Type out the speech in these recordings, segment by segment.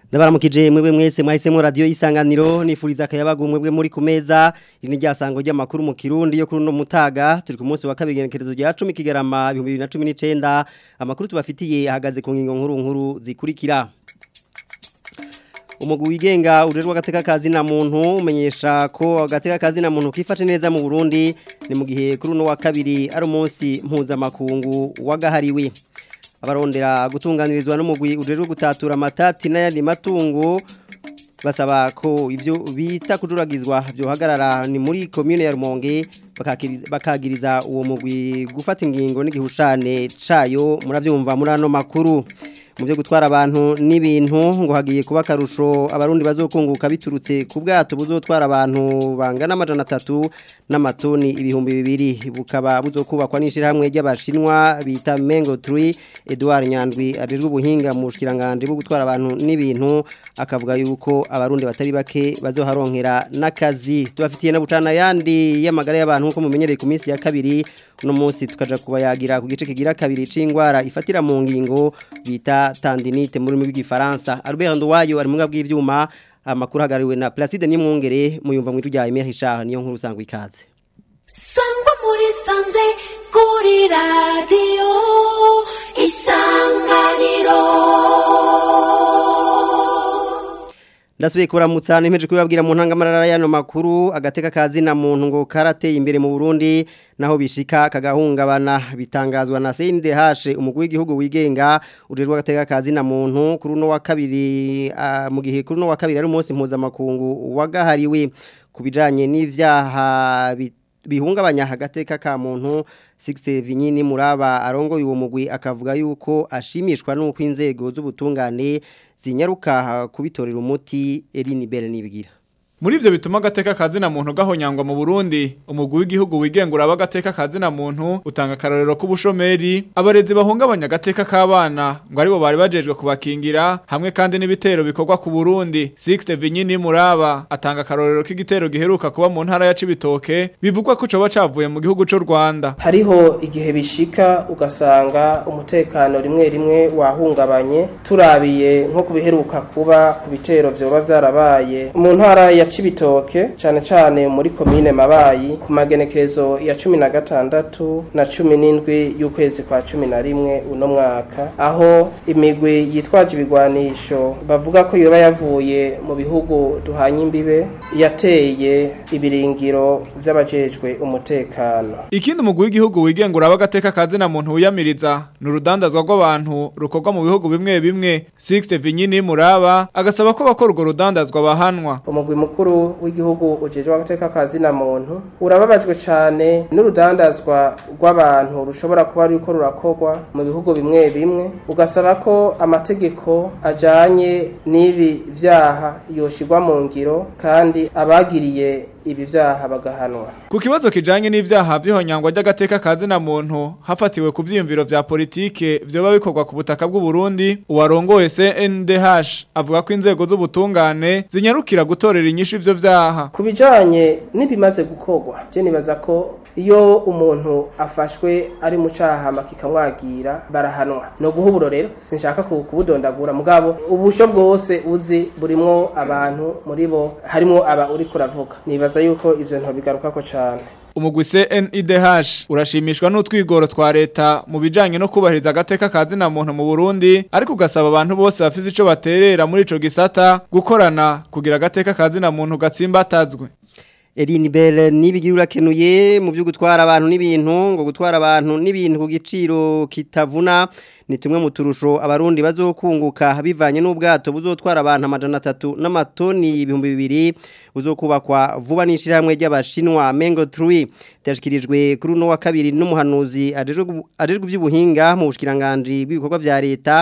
ndabaramukije mwebwe mwese mwahisemo radio isanganiro nifuriza akayabagu mwebwe muri ku meza iri ni ryasango ry'amakuru mu Kirundi yo kuri no mutaga turi ku munsi wa kabiri genekerezo rya 10 kigarama 2019 amakuru tubafitiye ahagaze ku ngingo nkuru nkuru zikurikira Umugu wigenga urerwa gateka kazi na muntu umenyesha ko gateka kazi na muntu kifashe neza mu Burundi ni mu gihe kuri no wa kabiri ari umunsi mpuzamakungu wagahariwe abarondera gutunganirizwa n'umugwi ujejwe gutatura amatati n'ayandi matungo basaba ko ivyo bita kujuragizwa byohagarara ni muri commune ya Rumonge bakagiriza uwo mugwi gufata ingingo n'igihushane cayo muravyumva muri ano makuru mu byo gutwara abantu n'ibintu ngo hagiye kuba karusho abarundi bazokunguka biturutse ku bwato buzotwara abantu bangana amajana atatu n'amatoni ibihumbi bibiri bukaba buzokubakwa n'ishirahamwe ry'abashinwa bita Mengo Tree Edouard Nyandwi ajejwe ubuhinga mu bushikiranganje bwo gutwara abantu n'ibintu akavuga yuko abarundi batari bake bazoharonkera n'akazi tubafitiye na bucana yandi y'amagara y'abantu nkuko mumenyereye ku minsi ya kabiri uno munsi tukaja kubayagira ku gice kigira kabiri c'ingwara ifatira mu ngingo bita tandinite muri rw'igifaransa Albert Nduwayo ari mu bw'ivyuma amakuru hagariwe na Placide Nimwongere muyumva mu rya Emile Richard niyo nkuru sangwa ikaze Sangwa muri sanze kuri radio isanganiro Ndasubiye kuramutsa nemeje kubabwira mu ntangamarara yano makuru agateka kazi na muntu ngo karateye imbere mu Burundi naho bishika kagahungabana bitangazwa na CNDH umugwi w'igihugu wigenga urerwa agateka kazi na muntu kuri no wa kabiri uh, mu gihe kuri no wa kabiri ari umunsi mpuzamakungu wagahariwe kubijanye n'ivyaha bihungabanya agateka ka muntu 6 vinyini muraba arongoye uwo mugwi akavuga yuko ashimishwa nuko inzego z'ubutungane zinyaruka kubitorera umuti Eline Belle nibigira Muri ivyo bituma agateka kazi na muntu gahonyangwa mu Burundi umugwi w'igihugu wigengura abagateka kazi na muntu utanga karorero k'ubushomeri abarezi bahungabanya agateka k'abana ngo aribo bari bajejwe kubakingira hamwe kandi n'ibitero bikorwa ku Burundi Sixte Vinyini Muraba atanga karorero k'igitero giheruka kuba mu ntara ya Cibitoke bivugwa ko coba cavuye mu gihugu c'u Rwanda hariho igihe bishika ugasanga umutekano rimwe rimwe wahungabanye turabiye nko kubiheruka kuba ku bitero vyoba vyarabaye mu ntara ya Cibitoke cyane cyane muri komine Mabayi ku magenekerezo ya 16 na 17 y'ukwezi kwa 11 uno mwaka aho imigwi yitwaje ibigwanisho bavuga ko yoba yavuye mu bihugu duhanye imbibe yateye ibiringiro vy'abajejwe umutekano ikindi umugwi w'igihugu wigengura abagateka kazi na muntu wiyamiriza ni urudandazwa rw'abantu rukorwa mu bihugu bimwe bimwe Sixte Vinyini Muraba agasaba ko bakora urwo rudandazwa bahanwa umugwi mukuru w'igihugu ujejwe agateka kazi na muntu urababajwe cyane n'urudandazwa rw'abantu rushobora kuba ruriko rurakorwa mu bihugu bimwe bimwe ugasaba ko amategeko ajanye n'ibi vyaha yoshirwa mu ngiro kandi abagiriye ibi vyaha bagahanwa ku kibazo kijanye n'ivyaha by'ihonyangwa ry'agateka kazi na muntu hafatiwe ku vyiyumviro vya politike vyoba bikorwa ku butaka bw'u Burundi uwarongoye CNDH avuga ko inzego z'ubutungane zinyarukira gutorera inyishu ivyo vyaha ku bijanye n'ibimaze gukorwa je nibaza ko iyo umuntu afashwe ari mu cahama kikamwagira barahanwa no guha uburorero sinshaka kubudondagura mugabo ubusho bwose uzi burimwo abantu muri bo harimo aba uri kuravuga nibaza yuko ivyo ntobigarukako cane umugwi CNIDH urashimishwa n'utwigoro twa leta mu bijanye no kubahiriza agateka kazi na muntu mu Burundi ariko ugasaba abantu bose bafise ico baterera muri ico gisata gukorana kugira agateka kazi na muntu gatsimbatazwe Eline Belle nibigira urakenuye mu byo gutwara abantu n'ibintu ngo gutwara abantu n'ibintu ku giciro kitavuna ni tumwe mu turusho abarundi bazokunguka bivanye n'ubwato buzotwara abantu amajana atatu n'amatoni ibihumbi bibiri buzokubakwa vuba n'ishirahamwe ry'abashinwa Mengo Tree byashikirijwe kuri uno wa kabiri n'umuhanuzi ajejwe iby'ubuhinga mu bushikiranganje bw'ibikorwa vya leta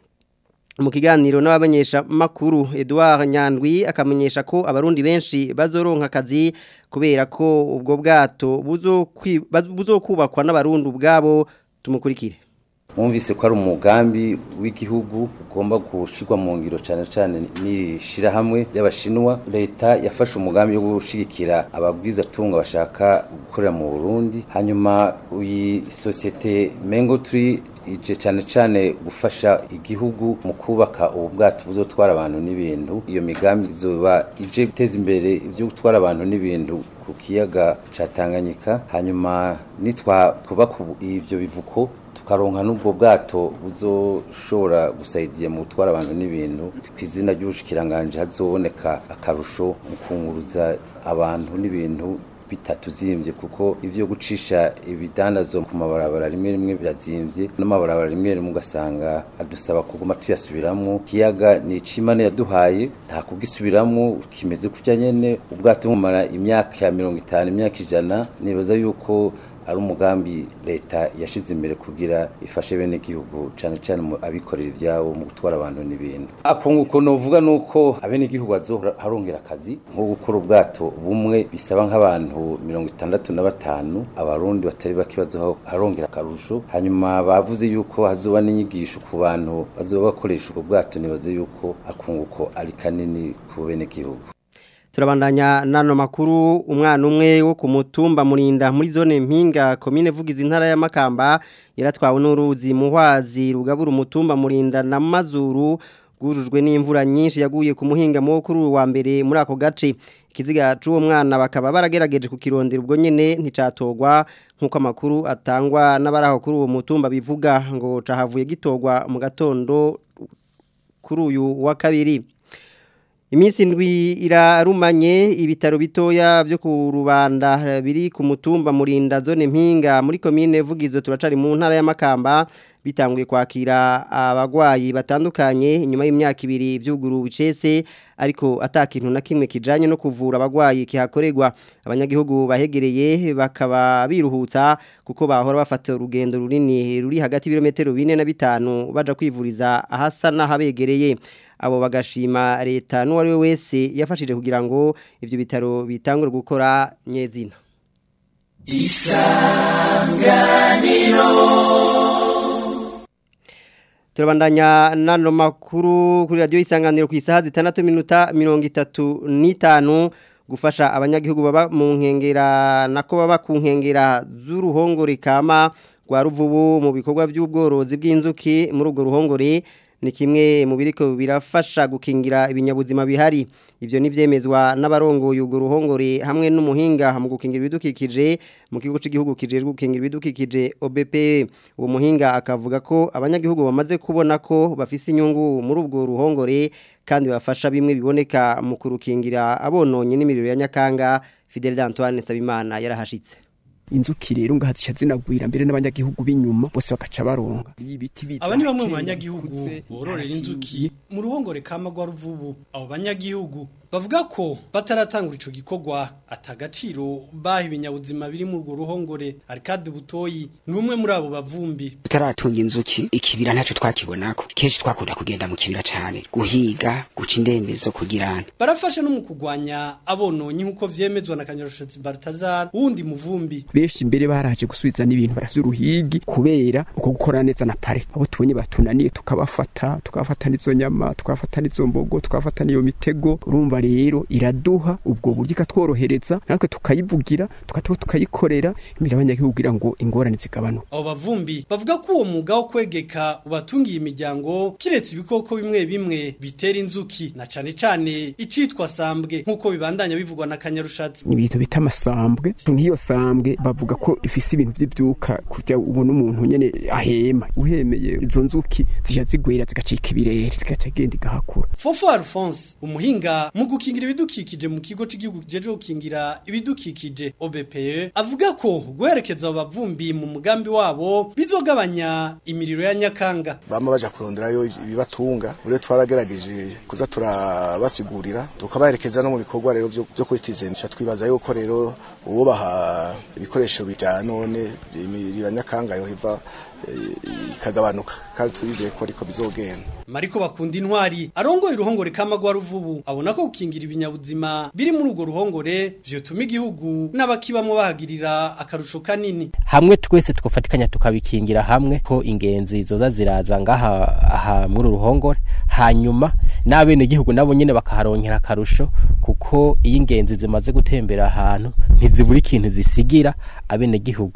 mu kiganiro n'abamenyesha makuru Edouard Nyandwi akamenyesha ko abarundi benshi bazoronka akazi kubera ko ubwo bwato buzokubakwa n'abarundi ubwabo tumukurikire mwumvise ko ari umugambi w'igihugu ugomba gushirwa mu ngiro cyane cyane n'ishirahamwe y'abashinwa leta yafashe umugambi wo gushigikira ababwiza tunga bashaka gukorera mu Burundi hanyuma iyi societe Mengo Tree ije cyane cyane gufasha igihugu mu kubaka ubu bwato buzotwara abantu n'ibintu iyo migambi izoba ije guteza imbere ibyo gutwara abantu n'ibintu ku kiyaga ca Tanganyika hanyuma nitwa twubaka ubu- ivyo bivuko tukaronka n'ubwo bwato buzoshobora gusaidiya mu gutwara abantu n'ibintu ku izina ry'ubushikiranganje hazoboneka akarusho mu kunguruza abantu n'ibintu bitatuzimbye kuko ivyo gucisha ibidandazo ku mabarabara rimwe rimwe birazimvye n'amabarabara rimwe rimwe ugasanga adusaba kuguma tuyasubiramwo ikiyaga ni icimana yaduhaye nta kugisubiramwo kimeze kutya nyene ubwato bumara imyaka mirongo itanu imyaka ijana nibaza yuko ari umugambi leta yashize imbere kugira ifashe bene igihugu cyane cyane mu abikorera ibyabo mu gutwara abantu n'ibintu akunguko novuga nuko abene igihugu harongera akazi nko gukora ubwato bumwe bisaba nk'abantu mirongo itandatu na batanu abarundi batari bake bazoha harongera akarusho hanyuma bavuze yuko hazoba n'inyigisho ku bantu bazoba bakoresha ubwo bwato nibaze yuko akunguko ari kanini ku bene igihugu turabandanya nano makuru umwana umwe wo ku mutumba murinda muri zone mpinga komine vugiza intara ya Makamba yaratwawe n'uruzi muhwazi rugabura umutumba murinda na mazuru gurujwe n'imvura nyinshi yaguye ku muhinga mu kuri wa mbere muri ako gace ikiziga c'uwo mwana bakaba baragerageje ku kirondera ubwo nyene nticatogwa nkuko amakuru atangwa n'abaraho kuri uwo mutumba bivuga ngo cahavuye gitogwa mu gatondo kuri uyu wa kabiri Iminsi ndwi irarumanye ibitaro bitoya byo ku rubanda biri ku mutumba murinda zone mpinga muri komine vugizo turacari mu ntara ya Makamba bitanguye kwakira abagwayi batandukanye inyuma y'imyaka ibiri by'uguru bicese ariko atakintu na kimwe kijanye no kuvura abagwayi kihakorerwa abanyagihugu bahegereye bakaba biruhutsa kuko bahora bafata urugendo runini ruri hagati y'ibirometero 4 na 5 baja kwivuriza ahasa n'ahabegereye abo bagashima leta n'uwari we wese yafashije kugira ngo ivyo bitaro bitangure gukora nyezina isanganiro turabandanya nano makuru kuri radio isanganiro ku isaha zitandatu minota mirongo itatu n'itanu gufasha abanyagihugu baba mu nkengera nako baba ku nkengera z'uruhongore kama rwa ruvubu mu bikorwa by'ubworozi bw'inzuki muri urwo ruhongore ni kimwe mu biriko birafasha gukingira ibinyabuzima bihari ivyo nivyemezwa n'abarongoye urwo ruhongore hamwe n'umuhinga mu gukingira ibidukikije mu kigo cy'igihugu kijejwe gukingira ibidukikije OBP uwo muhinga akavuga ko abanyagihugu bamaze kubona ko bafise inyungu muri ubwo ruhongore kandi bafasha bimwe biboneka mu kurukingira abononye n'imiriro ya Nyakanga Fidel Antoine Sabimana yarahashitse inzuki rero ngahazica zinagwira mbere n'abanyagihugu b'inyuma bose bakaca baronga aba ni bamwe mu banyagihugu bororera inzuki mu ruhongore kama rwa ruvubu abo banyagihugu bavuga ko bataratangura ico gikorwa atagaciro baha ibinyabuzima biri mu rwo ruhongore arikade butoyi ni umwe muri abo bavumbi tutaratunga inzuki ikibira ntacyo twakibonako kenshi twakunda kugenda mu kibira cyane guhiga guca indembezo kugirana barafasha no mu kugwanya abononyi nk'uko vyemezwa na kanyarushatsi Baltazar wundi muvumbi benshi mbere baraje gusubiza n'ibintu barasubiza uruhigi kubera uko gukora neza na pare abo tubonye batunaniye tukabafata tukabafata n'izo nyama tukabafata n'izo mbogo tukabafata n'iyo mitego urumva rero iraduha ubwo buryo ikatworohereza natwe tukayivugira tukatuba tukayikorera imbere y'abanyagihugu kugira ngo ingorane zigabanuke abo bavumbi bavuga ko uwo mwuga wo kwegeka ubatungiye imiryango kiretse ibikoko bimwe bimwe bitera inzuki na cane cane icitwa sambwe nk'uko bibandanya bivugwa na kanyarushatsi ni ibintu bita amasambwe nk'iyo sambwe bavuga ko ifise ibintu by'ibyuka kujya ubona umuntu nyene ahema uhemeye izo nzuki zija zigwera zigacika ibirere zigaca igenda igahakura Fofo Alphonse umuhinga mu gukingira ibidukikije mu kigo cy'igihugu kijeje gukingira ibidukikije OBPE avuga ko guherekeza abo bavumbi mu mugambi wabo bizogabanya imiriro ya Nyakanga bama baja kuronderayo ibibatunga bure twaragerageje kuza turabasigurira tukabaherekeza no mu bikorwa rero byo byo kwitizenisha twibaza yuko rero uwo baha ibikoresho bya none imiriro ya Nyakanga yo hiva ikagabanuka kandi twizeye ko ariko bizogenda Mariko bakunda intwari arongoye uruhongore kama rwa ruvubu abona ko gukingira ibinyabuzima biri muri urwo ruhongore vyotuma igihugu n'abakibamo bahagirira akarusho kanini hamwe twese tugafatikanya tukabikingira hamwe ko ingenzi zoza ziraza ngaha aha muri uruhongore hanyuma n'abene igihugu nabo nyene bakaharonkera akarusho kuko iyo ingenzi zimaze gutembera ahantu ntizibura ikintu zisigira abene gihugu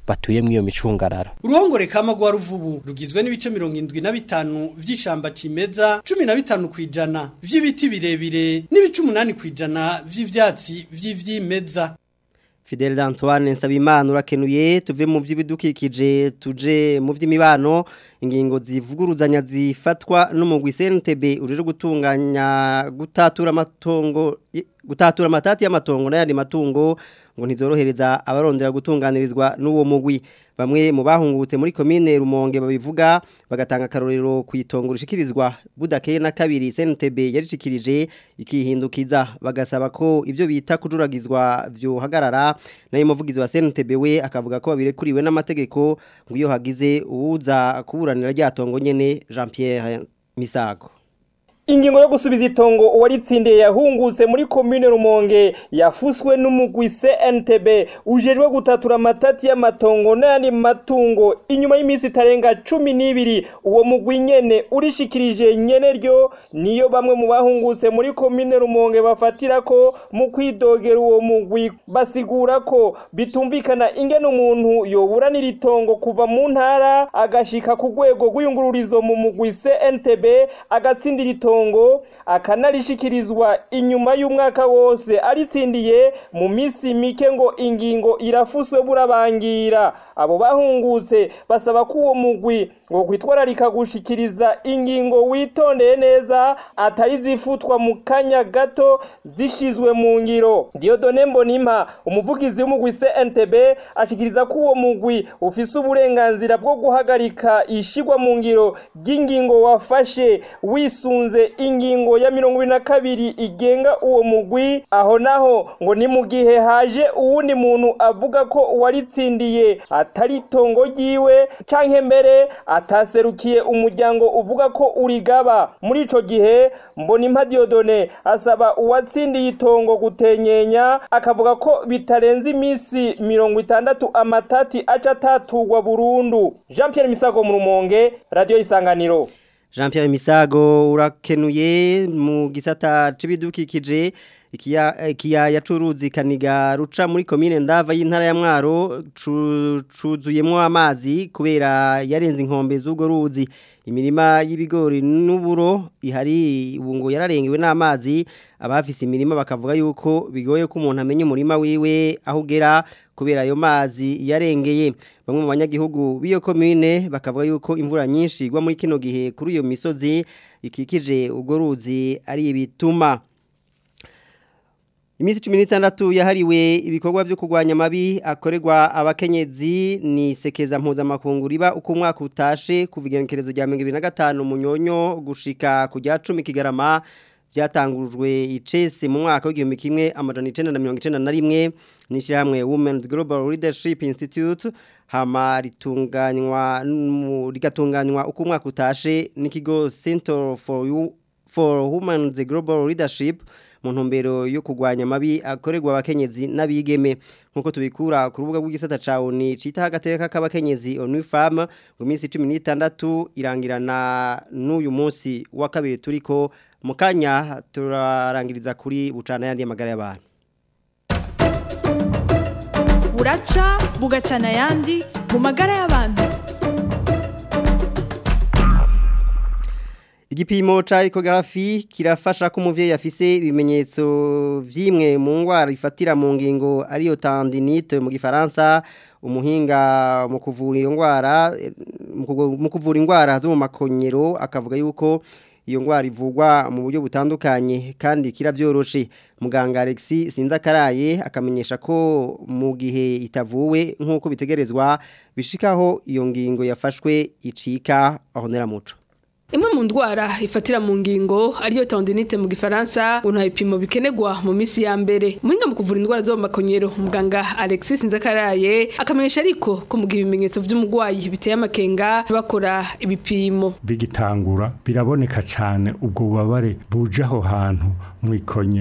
batuye muri iyo micungararo uruhongore kama rwa ruvubu rugizwe n'ibice mirongo indwi na bitanu vy'ishamba cimeza cumi na bitanu kw'ijana vy'ibiti birebire n'ibice umunani kw'ijana vy'ivyatsi vy'ivyimeza Fidel Antoine Nsabimana urakenuye tuve mu by'ibidukikije tuje mu by'imibano ingingo zivuguruzanya zifatwa n'umugwi CNTB urije gutunganya gutatura amatongo gutatura amatati y'amatongo n'ayandi matungo ngo ntizorohereza abarondera gutunganirizwa n'uwo mugwi bamwe mu bahungutse muri komine Rumonge babivuga bagatanga karorero ku itongo rishikirizwa budakeye na kabiri CNTB yarishikirije ikihindukiza bagasaba ko ivyo bita kujuragizwa vyo hagarara nayo muvugizi wa CNTB we akavuga ko babirekuriwe n'amategeko ngo iyo hagize uwuza kuburanira ryatongo nyene Jean Pierre Misago Ingingo yo gusubiza itongo uwaritsindiye yahunguse muri commune Rumonge yafuswe n'umugwi CNTB ujejwe gutatura amatati y'amatongo n'ayandi matungo inyuma y'imisi itarenga cumi n'ibiri uwo mugwi nyene urishikirije nyene ryo niyo bamwe mu bahunguse muri commune Rumonge bafatira ko mu kwidogera uwo mugwi basigura ko bitumvikana ingene umuntu yoburanira itongo kuva mu ntara agashika ku rwego rw'iyungururizo mu mugwi CNTB agatsindira itongo itongo akanalishikirizwa inyuma y'umwaka wose aritsindiye mu misi mike ngo ingingo irafuswe burabangira abo bahungutse basaba ko uwo mugwi ngo kwitwararika gushikiriza ingingo witondeye neza atari zifutwa mu kanya gato zishizwe mu ngiro Diodone Mbonimpa umuvugizi w'umugwi CNTB ashikiriza ko uwo mugwi ufise uburenganzira bwo guhagarika ishigwa mu ngiro ry'ingingo wafashe wisunze ingingo ya mirongo ibiri na kabiri igenga uwo mugwi aho naho ngo ni mu gihe haje uwundi muntu avuga ko uwaritsindiye atari itongo ryiwe canke mbere ataserukiye umuryango uvuga ko urigaba muri ico gihe mbona impa Diodone asaba uwatsindiye itongo gutenyenya akavuga ko bitarenze imisi mirongo itandatu amatati aca atatugwa burundu Jean Pierre Misago mu Rumonge Radio Isanganiro Jean Pierre Misago urakenuye mu gisata c'ibidukikije ikiyaya c'uruzi kaniga ruca muri komine ndava y'intara ya Mwaro cuzuyemwo amazi kubera yarenze inkombe z'ugo ruzi imirima y'ibigori n'uburo ihari ubu ngo yararengewe n'amazi abafise imirima bakavuga yuko bigoye ko umuntu amenya umurima wiwe aho ugera kubera ayo mazi yarengeye bamwe mu banyagihugu b'iyo komine bakavuga yuko imvura nyinshi igwa muri kino gihe kuri iyo misozi ikikije urwo ruzi ari ibituma Imisi cumi n'itandatu yahariwe ibikorwa byo kurwanya amabi akorerwa abakenyezi ni sekeza mpuzamakungu riba uko umwaka utashe kuva igenekerezo rya mirongo ibiri na gatanu munyonyo gushika ku rya cumi kigarama byatangujwe icese mu mwaka w'igihumbi kimwe amajana icenda na mirongo icenda na rimwe n'ishyirahamwe Women's Global Leadership Institute hama ritunganywa rigatunganywa uko umwaka utashe n'ikigo Center for you for Women's Global Leadership mu ntumbero yo kurwanya amabi akorerwa abakenyezi n'abigeme nkuko tubikura ku rubuga rw'igisata ca ONU cita agateka k'abakenyezi ONU Femme mu minsi 16 irangirana n'uyu munsi wa kabiri turiko mu kanya turarangiriza kuri bucana yandi magara y'abantu buraca bugacana yandi mu magara y'abantu Igipimo cha ecography kirafasha ko umuvyeyi afise ibimenyetso vyimwe mu ngwara ifatira mu ngingo ariyo tendinite mu gifaransa umuhinga mu kuvura iyo ngwara mu kuvura ingwara zo mu makonyero akavuga yuko iyo ngwara ivugwa mu buryo butandukanye kandi kiravyoroshe muganga Alexis Sinzakaraye akamenyesha ko mu gihe itavuwe nkuko bitegerezwa bishikaho iyo ngingo yafashwe icika ahonera muco Imwe mu ndwara ifatira mu ngingo ariyo tendinite mu gifaransa ngo nta bipimo bikenerwa mu misi ya mbere muhinga mu kuvura indwara zo mu makonyero muganga Alexis Nzakaraye akamenyesha ariko ko mu gihe ibimenyetso by'umugwayi biteye amakenga bakora ibipimo bigitangura biraboneka cyane ubwo bubabare buje aho hantu mu ikonyero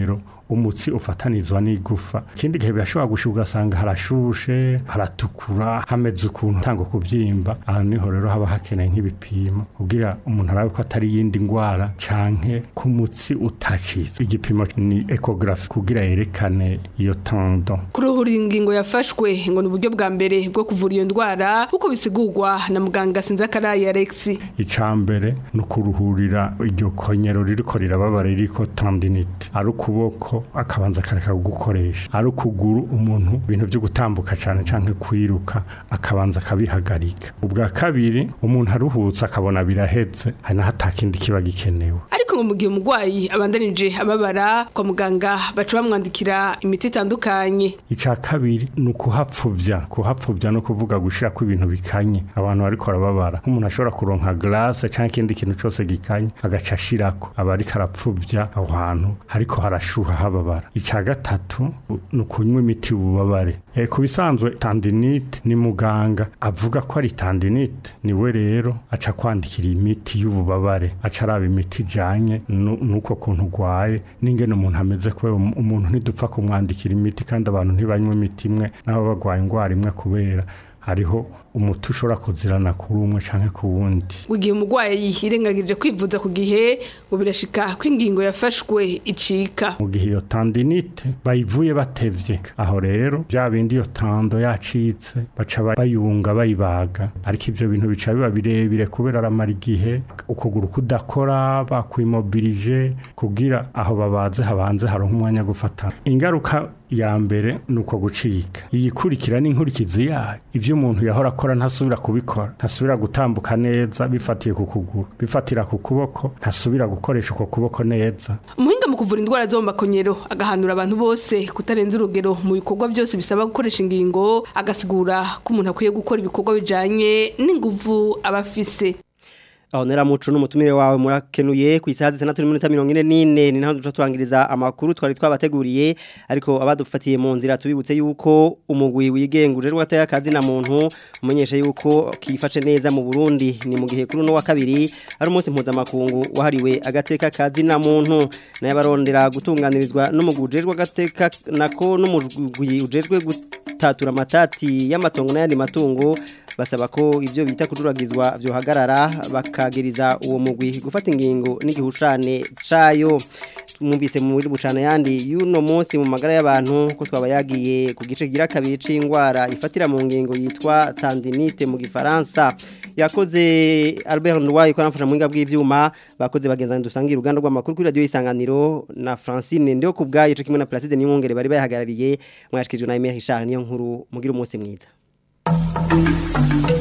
umutsi ufatanizwa n'igufa ikindi gihe birashobora gushika ugasanga harashushe haratukura hameze ukuntu utanga kubyimba aha niho rero haba hakeneye nk'ibipimo kugira umuntu arabe ko atari yindi ndwara canke ko umutsi utacitse igipimo ni ecography kugira yerekane iyo tendon kuruhura ingingo yafashwe ngo ni uburyo bwa mbere bwo kuvura iyo ndwara kuko bisigurwa na muganga Sinzakaraye Alex icambere ni ukuruhurira iryo konyero ririko rirababara ririko tendinite ari ukuboko akabanza akareka gukoresha ari ukuguru umuntu ibintu byo gutambuka cyane canke kwiruka akabanza akabihagarika ubwa kabiri umuntu aruhutse akabona birahetse hari naho atakindi kiba gikenewe ariko ngo mu gihe umurwayi abandanije ababara kwa muganga baca bamwandikira imiti itandukanye icya kabiri ni ukuhapfubya kuhapfubya no kuvuga gushira ko ibintu bikanye abantu bariko barababara nk'umuntu ashobora kuronka glace cyangwa ikindi kintu cyose gikanye agaca ashirako aba ariko arapfubya aho hantu hariko harashuha hababara icya gatatu ni ukunywa imiti y'ububabare e, ku bisanzwe tendinite ni muganga avuga ko ari tendinite niwe rero aca kwandikira imiti y'ububabare aca araba imiti ijanye n'uko kuntu urwaye n'ingene umuntu ameze kubera umuntu ntidupfa kumwandikira imiti kandi abantu ntibanywa imiti imwe n'abo bagwaye indwara imwe kubera hariho umuti ushobora kuzirana kuri umwe canke ku wundi mu gihe umurwayi yirengagije kwivuza ku gihe ngo birashika ko ingingo yafashwe icika mu gihe iyo tendinite bayivuye batevye aho rero bya bindi iyo tando yacitse baca bayunga bayibaga ariko ivyo bintu bica biba birebire kubera aramara igihe ukuguru kudakora bakwimobilije kugira aho babaze habanze haronka umwanya gufata ingaruka ya mbere ni uko gucika iyikurikira n'inkurikizi yayo ivyo umuntu yahora akora ntasubira kubikora ntasubira gutambuka neza bifatiye ku kuguru bifatira ku kuboko ntasubira gukoresha uko kuboko neza umuhinga mu kuvura indwara zo mu makonyero agahanura abantu bose kutarenza urugero mu bikorwa byose bisaba gukoresha ingingo agasigura ko umuntu akwiye gukora ibikorwa bijanye n'inguvu aba afise aho nera muco n'umutumire wawe murakenuye ku isaha zitandatu n'iminota mirongo ine n'ine ni naho duca turangiriza amakuru twari twabateguriye ariko abadufatiye mu nzira tubibutse yuko umugwi wigenguje rwateye akazi na muntu umenyesha yuko kifashe neza mu Burundi ni mu gihe kuri no wa kabiri ari umunsi mpuzamakungu wahariwe agateka kazi na muntu naye barondera gutunganirizwa n'umugwi ujejwe agateka nako n'umugwi ujejwe gutatura amatati y'amatongo n'ayandi matungo basaba ko ivyo bita kujuragizwa vyohagarara bakagiriza uwo mugwi gufata ingingo n'igihushane cayo mwumvise mu bucana yandi y'uno munsi mu magara y'abantu ko twaba yagiye ku gice gira kabiri c'ingwara ifatira mu ngingo yitwa tendinite mu gifaransa yakoze Albert Ndwaye ko anafasha mu nginga bw'ivyuma bakoze bagenzana dusangira uruganda rw'amakuru kuri radio isanganiro na Francine ndio kubgaye cyo kimwe na Placide Niwongere bari bahagarariye mwashikijwe na Emile Richard niyo nkuru mugira umunsi mwiza Thank you.